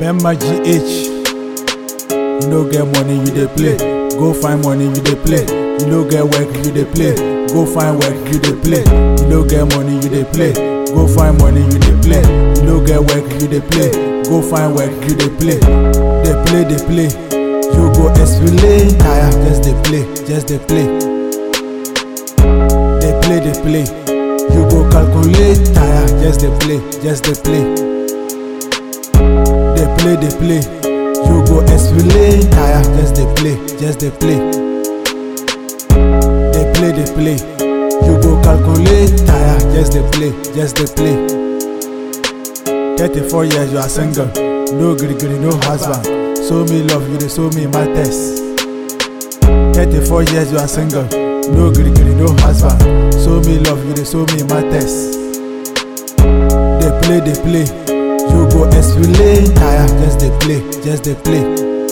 Bemma GH. You no get money, you dey play. Go find money, you dey play. You no get work, you dey play. Go find work, you dey play. You no get money, you dey play. Go find money, you dey play. You no get work, you dey play. Go find work, you dey play. Dey play, dey play. You go explain tire, just dey play, just dey play. Dey play, dey play. You go calculate tire, just dey play, just dey play. Dey play, dey play. You go explain tire, just dey play, just dey play. Dey play, dey play. You go calculate tire, just dey play, just dey play. 34 years you are single, no gree gree, no husband. Show me love, you dey show me my test. 34 years you are single, no gree gree, no husband. Show me love, you dey show me my test. Dey play, dey play. You go explain tire, just dey play, just dey play.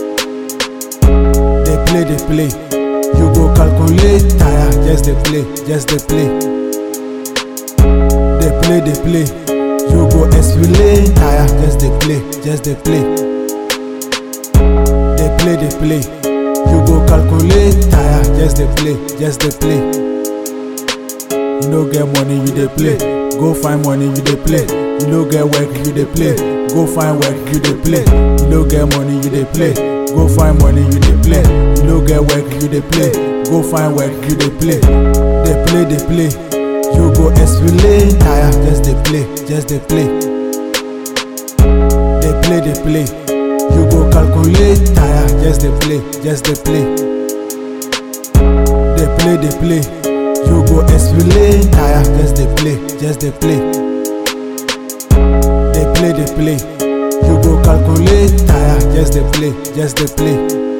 Dey play, dey play. You go calculate tire, just dey play, just dey play. Dey play, dey play. You go explain tire, just dey play, just dey play. Dey play, dey play. You go calculate tire, just dey play, just dey play. You no get money, you dey play. Go find money, you dey play. You no get work, you dey play. Go find work, you dey play. You no get money, you dey play. Go find money, you dey play. You no get work, you dey play. Go find work, you dey play. Dey play, dey play. You go explain tire, just dey play, just dey play. Dey play, dey play. You go calculate tire, just dey play, just dey play. Dey play, dey play. You go explain tire, just dey play, just dey play. Dey play, dey play. You go calculate tire, just dey play, just dey play.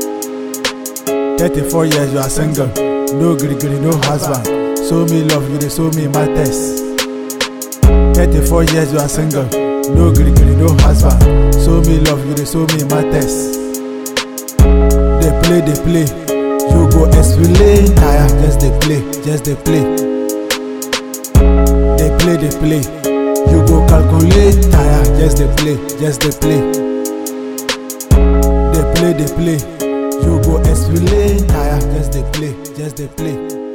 34 years you are single, no gree gree, no husband. Show me love, you dey show me my test. 34 years you are single, no gree gree, no husband. Show me love, you dey show me my test. Dey play, dey play. You go explain tire, just dey play, just dey play. Dey play, dey play. You go calculate tire, just dey play, just dey play. Dey play, dey play. You go explain tire, just dey play, just dey play.